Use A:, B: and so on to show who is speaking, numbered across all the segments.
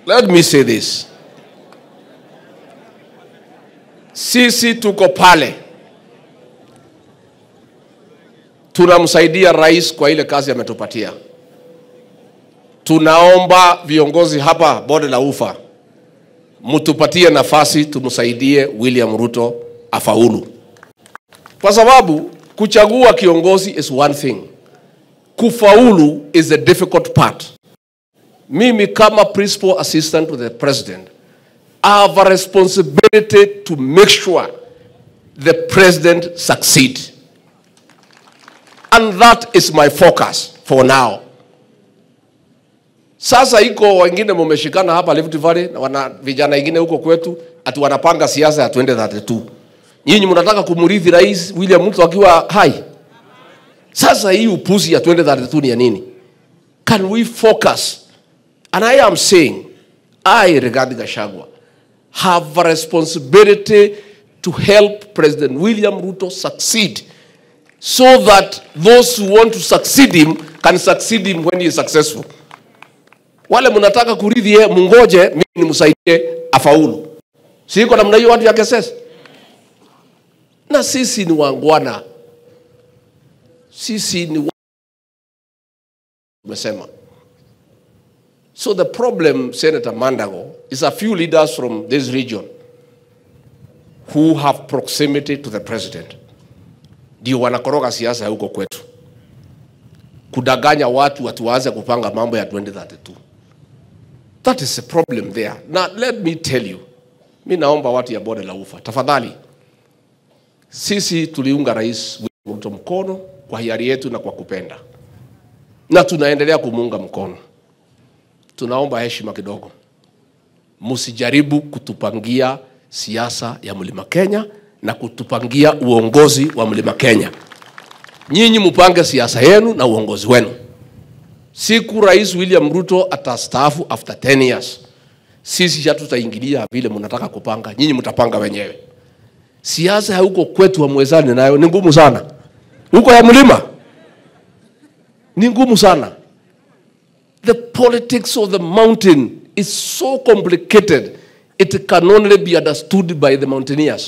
A: let me say this sisi tuko pale tunamsaidia rais kwa ile kazi ametupatia tunaomba viongozi hapa bonde la ufa mtupatie nafasi tumsaidie william ruto afaulu kwa sababu kuchagua kiongozi is one thing kufaulu is the difficult part mimi kama principal assistant to the president I have a responsibility to make sure the president succeed and that is my focus for now sasa iko wengine mumeshikana hapa Rift Valley na wana vijana wengine huko kwetu ati wanapanga siasa ya 2032 nyinyi mnataka kumrithi rais William Ruto akiwa hai sasa hii upuzi ya 2032 ni ya nini can we focus and I am saying I Rigathi Gachagua have a responsibility to help President William Ruto succeed so that those who want to succeed him can succeed him when he is successful wale mnataka kurithi yeye mungoje mimi nimsaidie afaulu siko namna hiyo watu ya KSS na sisi ni wangwana sisi ni wa- tumesema so the problem senator mandago is a few leaders from this region who have proximity to the president ndio wanakoroga siasa huko kwetu kudanganya watu watu waanze kupanga mambo ya 2032 that is a problem there na let me tell you mi naomba watu ya bonde la ufa tafadhali sisi tuliunga rais William Ruto mkono kwa hiari yetu na kwa kupenda na tunaendelea kumuunga mkono tunaomba heshima kidogo msijaribu kutupangia siasa ya mlima kenya na kutupangia uongozi wa mlima kenya nyinyi mpange siasa yenu na uongozi wenu siku rais william ruto atastaafu after 10 years sisi hatutaingilia vile mnataka kupanga nyinyi mtapanga wenyewe siasa ya huko kwetu hamwezani nayo ni ngumu sana huko ya mlima ni ngumu sana the politics of the mountain is so complicated it can only be understood by the mountaineers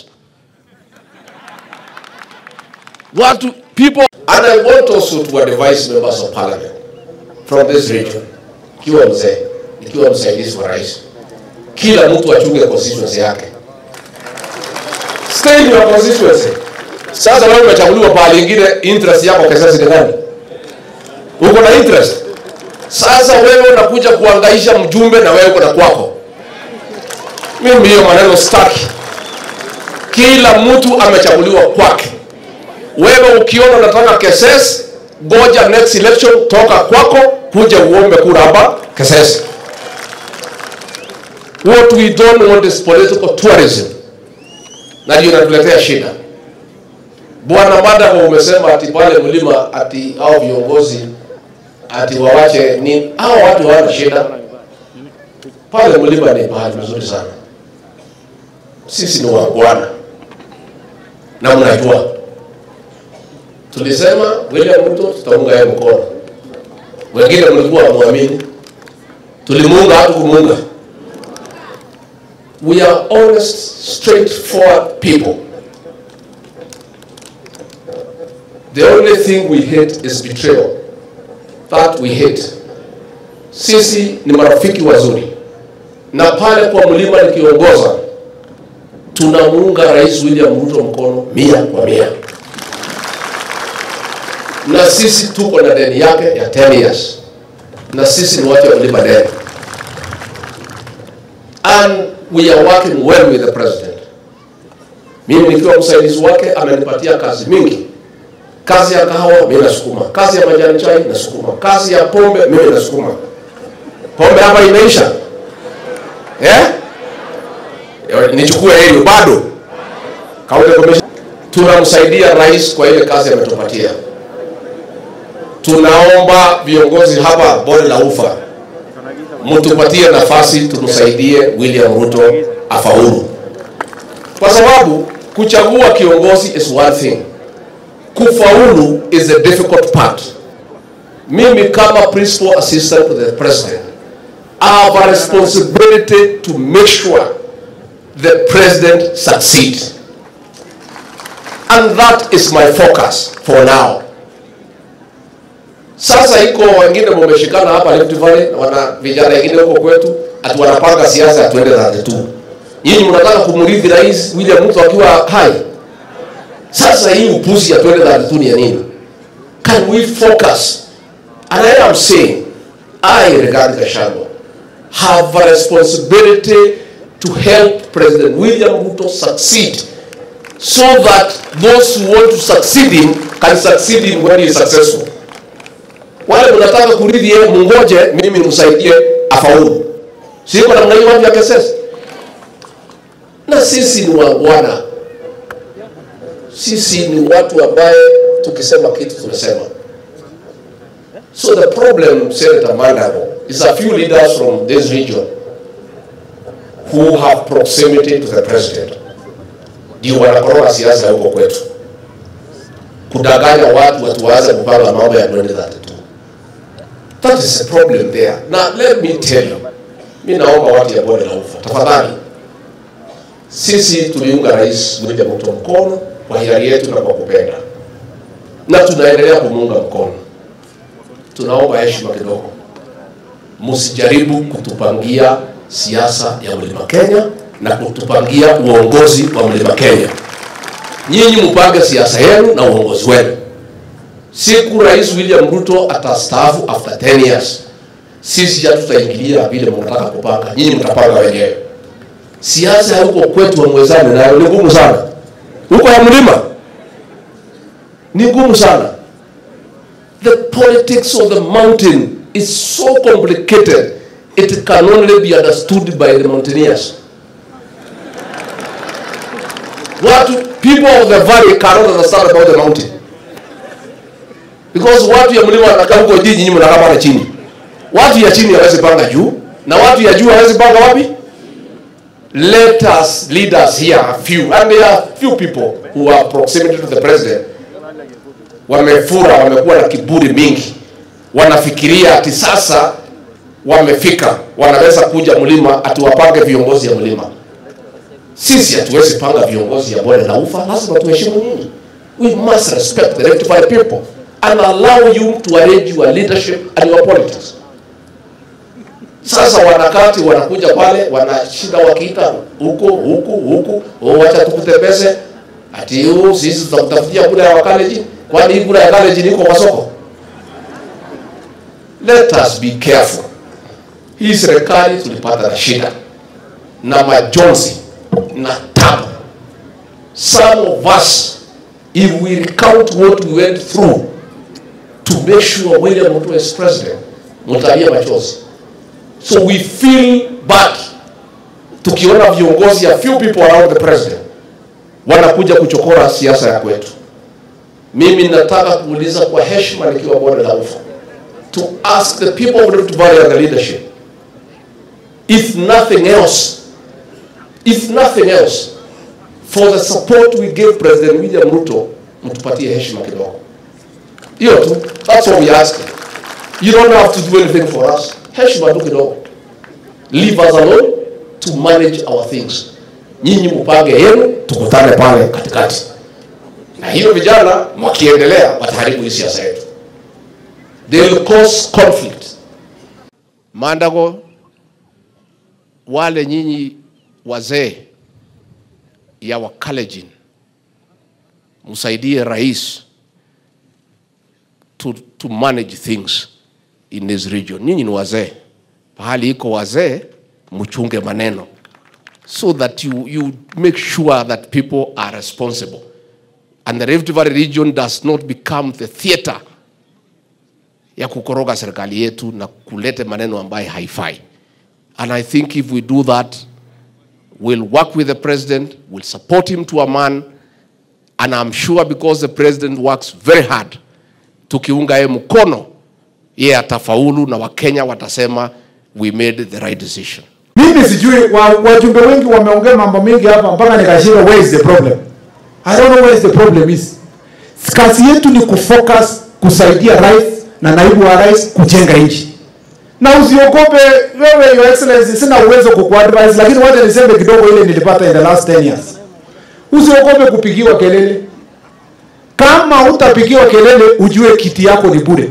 A: watu people and i want also to advise members of parliament from this region ikiwa mzee ikiwa msaidizi wa rais kila mtu achunge constituency yake stay in your constituency sasa wewe umechaguliwa pahali ingine interest yako kesasi ni gani uko na interest sasa wewe unakuja kuangaisha mjumbe na wewe uko na kwako mimi hiyo maneno staki kila mtu amechaguliwa kwake wewe ukiona unataka keses goja next election toka kwako kuja uombe kura hapa keses what we don't want is political tourism na ndio inatuletea shida bwana madavo umesema ati pale mlima ati au viongozi ati wawache ni hao watu hawana shida pale mlima ni mahali mzuri sana sisi ni wangwana na mnajua tulisema william ruto tutaunga yeye mkono wengine mlikuwa mwamini tulimuunga hatu kumuunga we are honest straightforward people the only thing we hate is betrayal that we hate sisi ni marafiki wazuri na pale kwa mlima nikiongoza tunamuunga rais william ruto mkono mia kwa mia na sisi tuko na deni yake ya 10 years na sisi ni watu wa mlima deni and we are working well with the president mimi nikiwa msaidizi wake amenipatia kazi mingi kazi ya kahawa mimi nasukuma kazi ya majani chai nasukuma kazi ya pombe mimi nasukuma pombe hapa imeisha eh? nichukue hilo bado County Commission. tunamsaidia rais kwa ile kazi ametupatia tunaomba viongozi hapa bonde la ufa mtupatie nafasi tumsaidie william ruto afaulu kwa sababu kuchagua kiongozi is one thing kufaulu is the difficult part mimi kama principal assistant to the president I have a responsibility to make sure the president succeeds. And that is my focus for now. Sasa iko wengine mumeshikana hapa Rift Valley, wana vijana wengine huko kwetu, ati wanapanga siasa ya 2032. Nyinyi mnataka kumrithi Rais William Ruto akiwa hai. Sasa hii upuzi ya 2032 ni ya nini? Can we focus? And I am saying, I, Rigathi Gachagua, have a responsibility to help President William Ruto succeed so that those who want to succeed him can succeed him when he is successful. Wale mnataka kurithi yeye, mungoje mimi nimsaidie afaulu. Siko namna hiyo watu ya KSS. Na sisi ni wangwana, sisi ni watu ambaye tukisema kitu tunasema. So the problem, Senator Mandago, is a few leaders from this region who have proximity to the president ndio wanakoroga siasa huko kwetu, kudanganya watu watuwaze kupanga mambo ya 2032. That is a problem there. Now let me tell you, mi naomba watu ya bonde la ufa, tafadhali, sisi tuliunga Rais William Ruto mkono kwa hiari yetu na kwa kupenda, na tunaendelea kumuunga mkono. Tunaomba heshima kidogo, msijaribu kutupangia siasa ya mlima Kenya na kutupangia uongozi wa mlima Kenya. Nyinyi mpange siasa yenu na uongozi wenu. Siku Rais William Ruto atastaafu after 10 years, sisi hatutaingilia vile mnataka kupanga, nyinyi mtapanga wenyewe. Siasa ya huko kwetu wamwezani nayo ni ngumu sana, huko ya mlima ni ngumu sana. The politics of the mountain is so complicated it can only be understood by the mountaineers. Watu, people of the valley cannot understand about the mountain. Because watu ya mlima wanakaa huko juu, nyinyi mnakaa pale chini. Watu ya chini hawezi panga juu na watu ya juu hawezi panga wapi? Let us leaders here a few and there are few people who are proximity to the president. Wamefura, wamekuwa na kiburi mingi, wanafikiria ati sasa wamefika, wanaweza kuja mlima atuwapange viongozi ya mlima. Sisi hatuwezi panga viongozi ya bonde la ufa, lazima tuheshimu nyinyi. We must respect the Rift Valley people and allow you to arrange your leadership and your politics. Sasa wanakati wanakuja pale wanashinda wakiita huko huku huku, oh, wacha tukutembeze ati huu sisi tutakutafutia kura ya wakaleji, kwani hii kura ya kaleji niko kwa soko? Let us be careful. Hii serikali tulipata na shida na majonzi na tabu. Some of us, if we recount what we went through to make sure William Ruto is president, mtalia machozi. So we feel bad tukiona viongozi a few people around the president wanakuja kuchokora siasa ya kwetu. Mimi nataka kuuliza kwa heshima nikiwa bonde la ufa to ask the people of Rift Valley and the leadership if nothing else if nothing else for the support we gave President William Ruto, mtupatie heshima kidogo. Hiyo tu, that's all we ask. You don't have to do anything for us. Heshima tu kidogo. Leave us alone to manage our things. Nyinyi mpange yenu, tukutane pale katikati. Na hiyo vijana mkiendelea wataharibu hii siasa yetu. They will cause conflict. Mandago, wale nyinyi wazee ya Wakalenjin msaidie rais to, to manage things in this region. Nyinyi ni wazee, pahali iko wazee, mchunge maneno so that you, you make sure that people are responsible and the Rift Valley region does not become the theater ya kukoroga serikali yetu na kulete maneno ambayo haifai. And I think if we do that, we'll work with the president, we'll support him to a man, and I'm sure because the president works very hard, tukiunga yeye mkono, yeye atafaulu na Wakenya watasema we made the right decision.
B: Mimi sijui wa- wajumbe wengi wameongea mambo mengi hapa mpaka nikashindwa where is the problem. I don't know where is the problem is. Kazi yetu ni kufocus kusaidia rais na naibu wa rais kujenga nchi. na usiogope wewe your excellency sina uwezo kukuadvise lakini wacha niseme kidogo ile nilipata in the last 10 years usiogope kupigiwa kelele kama utapigiwa kelele ujue kiti yako ni bure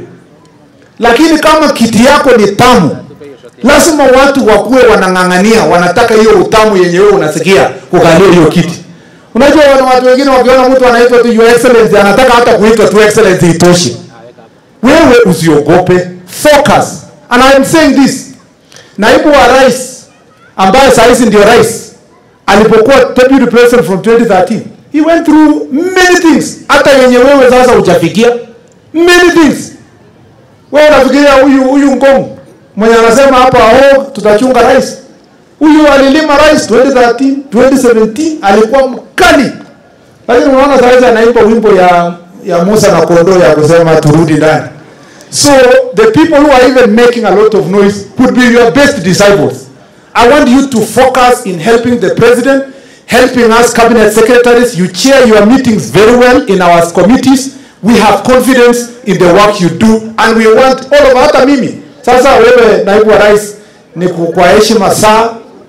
B: lakini kama kiti yako ni tamu lazima watu wakuwe wanang'ang'ania wanataka hiyo utamu yenye wewe unasikia kukalia hiyo kiti unajua wana watu wengine wakiona mtu anaitwa tu your excellency anataka hata kuitwa tu excellency itoshi wewe usiogope focus and I am saying this naibu wa rais ambaye saa hizi ndio rais alipokuwa deputy president from 2013 he went through many things hata yenye wewe sasa hujafikia many things wewe unafikiria huyu huyu Ngong mwenye anasema hapa oh, tutachunga rais huyu alilima rais 2013 2017 alikuwa mkali lakini unaona saa hizi anaimba wimbo ya ya Musa na kondoo ya kusema turudi ndani so the people who are even making a lot of noise could be your best disciples I want you to focus in helping the president helping us cabinet secretaries you chair your meetings very well in our committees we have confidence in the work you do and we want all of hata mimi sasa wewe naibu wa rais ni ku- kwa heshima saa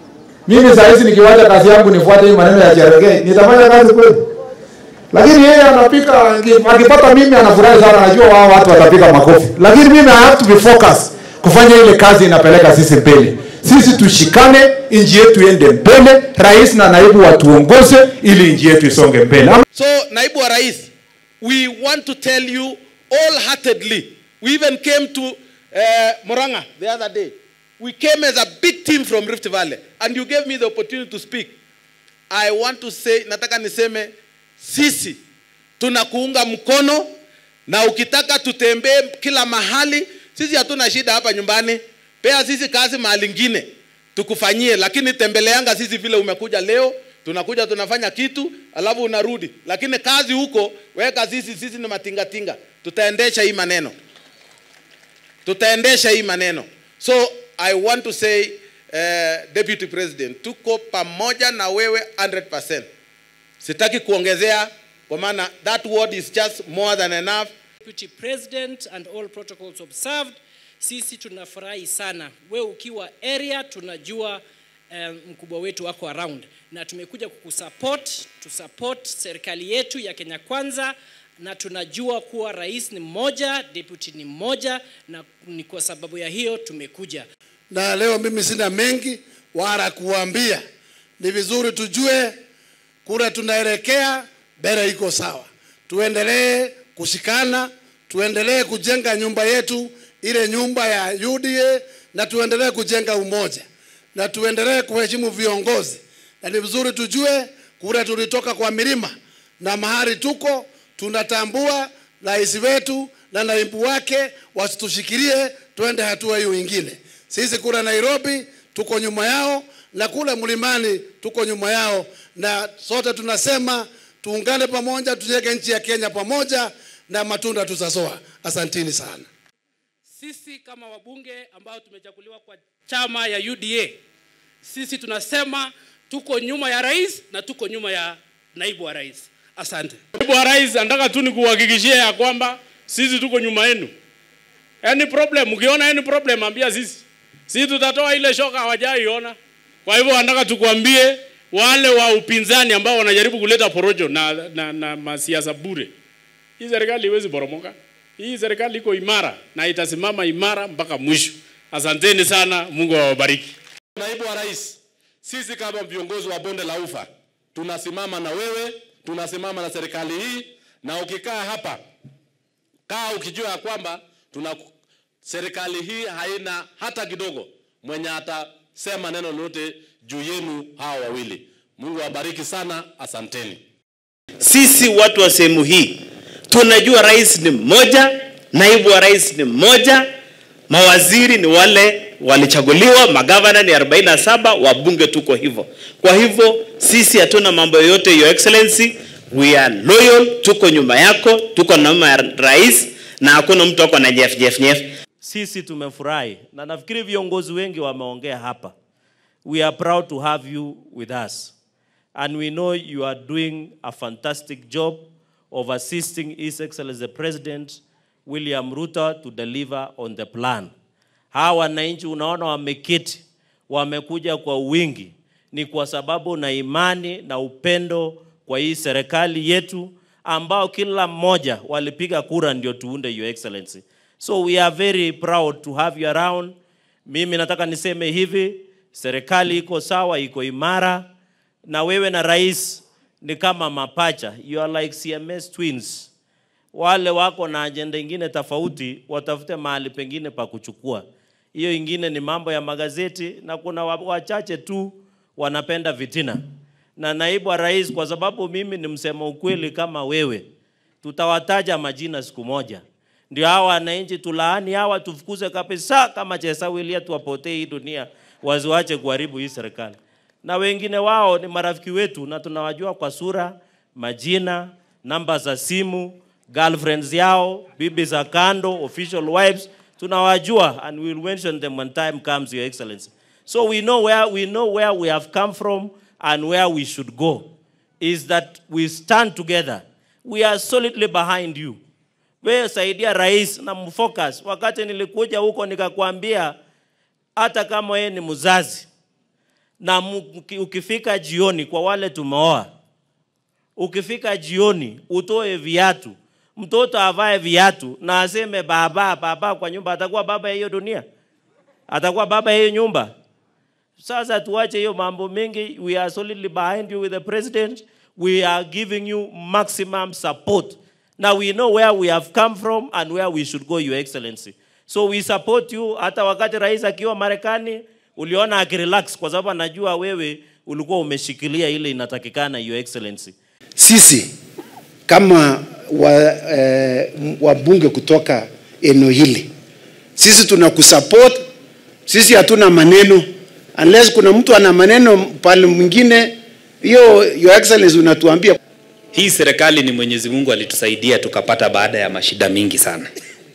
B: mimi saa hizi nikiwacha kazi yangu nifuate hii maneno ya Cherengei nitafanya kazi kweli lakini yeye anapika aki- akipata mimi anafurahi sana anajua wao watu watapiga makofi lakini mimi I have to be focused kufanya ile kazi inapeleka sisi mbele sisi tushikane nchi yetu iende mbele rais na naibu watuongoze ili nchi yetu isonge mbele Ama-
C: So, naibu wa rais, we want to tell you wholeheartedly. We even came to uh, Moranga the other day. We came as a big team from Rift Valley, and you gave me the opportunity to speak. I want to say, nataka niseme, sisi tunakuunga mkono na ukitaka tutembee kila mahali, sisi hatuna shida hapa nyumbani. Pea sisi kazi mahali ingine tukufanyie, lakini tembeleanga sisi vile umekuja leo, tunakuja tunafanya kitu alafu unarudi, lakini kazi huko weka sisi, sisi ni matingatinga, tutaendesha hii maneno, tutaendesha hii maneno. So I want to say uh, Deputy President, tuko pamoja na wewe 100%. Sitaki kuongezea kwa maana that word is just more than enough.
D: Deputy President and all protocols observed. Sisi tunafurahi sana. We ukiwa area tunajua um, mkubwa wetu wako around na tumekuja kukusupport, tusupport serikali yetu ya Kenya Kwanza na tunajua kuwa rais ni mmoja, deputy ni mmoja na ni kwa sababu ya hiyo tumekuja.
E: na leo mimi sina mengi wala kuambia. Ni vizuri tujue kura tunaelekea, mbele iko sawa. Tuendelee kushikana, tuendelee kujenga nyumba yetu, ile nyumba ya UDA, na tuendelee kujenga umoja, na tuendelee kuheshimu viongozi. Na ni vizuri tujue kura tulitoka kwa milima, na mahali tuko tunatambua rais wetu na naibu wake wasitushikilie, twende hatua hiyo ingine. Sisi kule Nairobi tuko nyuma yao na kule mlimani tuko nyuma yao, na sote tunasema tuungane pamoja, tujenge nchi ya Kenya pamoja na matunda tutazoa. Asantini sana.
F: sisi kama wabunge ambao tumechaguliwa kwa chama ya UDA, sisi tunasema tuko nyuma ya rais na tuko nyuma ya naibu wa rais. Asante.
G: Naibu wa rais, nataka tu nikuhakikishie ya kwamba sisi tuko nyuma yenu. Any problem, ukiona any problem ambia sisi. Sisi tutatoa ile shoka hawajaiona. Kwa hivyo nataka tukwambie wale wa upinzani ambao wanajaribu kuleta porojo na, na, na masiasa bure. Hii serikali haiwezi poromoka. Hii serikali iko imara na itasimama imara mpaka mwisho. Asanteni sana, Mungu awabariki.
H: Naibu wa Rais, sisi kama viongozi wa bonde la Ufa tunasimama na wewe, tunasimama na serikali hii, na ukikaa hapa, kaa ukijua ya kwamba tuna serikali hii haina hata kidogo mwenye atasema neno lolote juu yenu hawa wawili. Mungu awabariki sana, asanteni.
I: Sisi watu wa sehemu hii tunajua rais ni mmoja, naibu wa rais ni mmoja, mawaziri ni wale walichaguliwa, magavana ni 47, wabunge tuko hivyo. Kwa hivyo sisi hatuna mambo yoyote, your excellency, we are loyal, tuko nyuma yako, tuko nyuma ya rais na hakuna mtu ako na nyef nyef nyef.
J: Sisi tumefurahi na nafikiri viongozi wengi wameongea hapa. We are proud to have you with us. And we know you are doing a fantastic job of assisting His Excellency the President William Ruto to deliver on the plan. Hawa wananchi unaona wameketi, wamekuja kwa wingi, ni kwa sababu na imani na upendo kwa hii serikali yetu ambao kila mmoja walipiga kura ndio tuunde your excellency. So we are very proud to have you around. Mimi nataka niseme hivi, serikali iko sawa, iko imara, na wewe na rais ni kama mapacha, you are like CMS twins. Wale wako na ajenda ingine tofauti, watafute mahali pengine pa kuchukua. Hiyo ingine ni mambo ya magazeti, na kuna wa- wachache tu wanapenda vitina. Na naibu wa rais, kwa sababu mimi ni msema ukweli kama wewe, tutawataja majina siku moja, ndio hawa wananchi tulaani hawa, tufukuze kabisa kama Chesawilia, tuwapotee hii dunia, wasiwache kuharibu hii serikali. Na wengine wao ni marafiki wetu na tunawajua kwa sura, majina, namba za simu, girlfriends yao, bibi za kando, official wives, tunawajua and we will mention them when time comes, your excellency. So we know where we know where we have come from and where we should go. Is that we stand together. We are solidly behind you. Wewe saidia rais na mfocus. Wakati nilikuja huko nikakwambia hata kama wewe ni mzazi na mu- uki- ukifika jioni kwa wale tumeoa, ukifika jioni utoe viatu, mtoto avae viatu na aseme baba baba kwa nyumba, atakuwa baba ya hiyo dunia, atakuwa baba ya hiyo nyumba. Sasa tuache hiyo mambo mengi. We are solidly behind you with the president. We are giving you maximum support. Now we know where we have come from and where we should go, Your Excellency. So we support you. Hata wakati rais akiwa Marekani uliona akirelax kwa sababu anajua wewe ulikuwa umeshikilia ile inatakikana, Your Excellency.
K: sisi kama wa, eh, wabunge kutoka eneo hili sisi tunakusupport sisi hatuna maneno unless kuna mtu ana maneno pale mwingine hiyo your excellency unatuambia
L: Hii serikali ni Mwenyezi Mungu alitusaidia tukapata baada ya mashida mingi sana,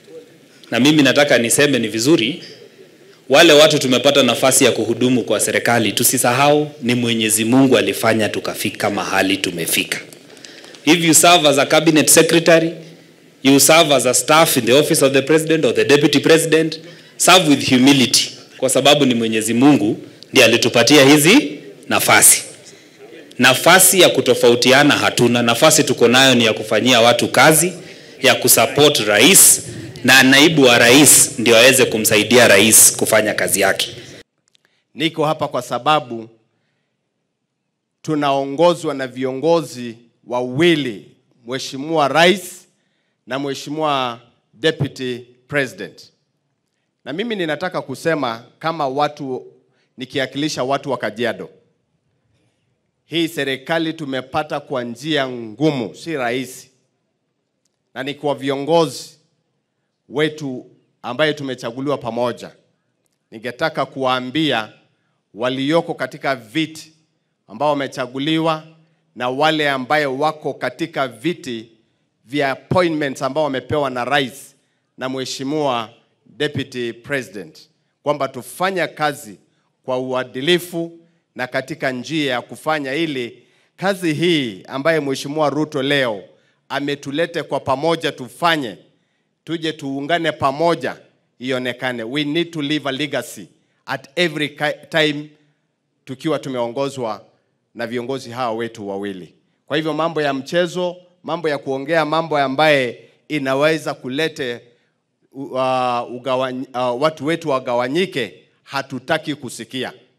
L: na mimi nataka niseme ni vizuri wale watu tumepata nafasi ya kuhudumu kwa serikali, tusisahau ni Mwenyezi Mungu alifanya tukafika mahali tumefika. If you serve as a cabinet secretary, you serve as a staff in the office of the president or the deputy president, serve with humility, kwa sababu ni Mwenyezi Mungu ndiye alitupatia hizi nafasi nafasi ya kutofautiana hatuna. Nafasi tuko nayo ni ya kufanyia watu kazi, ya kusupport rais na naibu wa rais ndio aweze kumsaidia rais kufanya kazi yake.
M: Niko hapa kwa sababu tunaongozwa na viongozi wawili, Mheshimiwa Rais na Mheshimiwa Deputy President. Na mimi ninataka kusema kama watu nikiwakilisha watu wa Kajiado. Hii serikali tumepata kwa njia ngumu, si rahisi. Na ni kwa viongozi wetu ambaye tumechaguliwa pamoja. Ningetaka kuwaambia walioko katika viti ambao wamechaguliwa na wale ambaye wako katika viti vya appointments ambao wamepewa na rais na mheshimiwa deputy president kwamba tufanye kazi kwa uadilifu na katika njia ya kufanya ili kazi hii ambaye mheshimiwa Ruto leo ametulete kwa pamoja tufanye, tuje tuungane pamoja ionekane. We need to leave a legacy at every ki- time tukiwa tumeongozwa na viongozi hawa wetu wawili. Kwa hivyo mambo ya mchezo, mambo ya kuongea mambo ambaye inaweza kulete uh, ugawany, uh, watu wetu wagawanyike, hatutaki kusikia.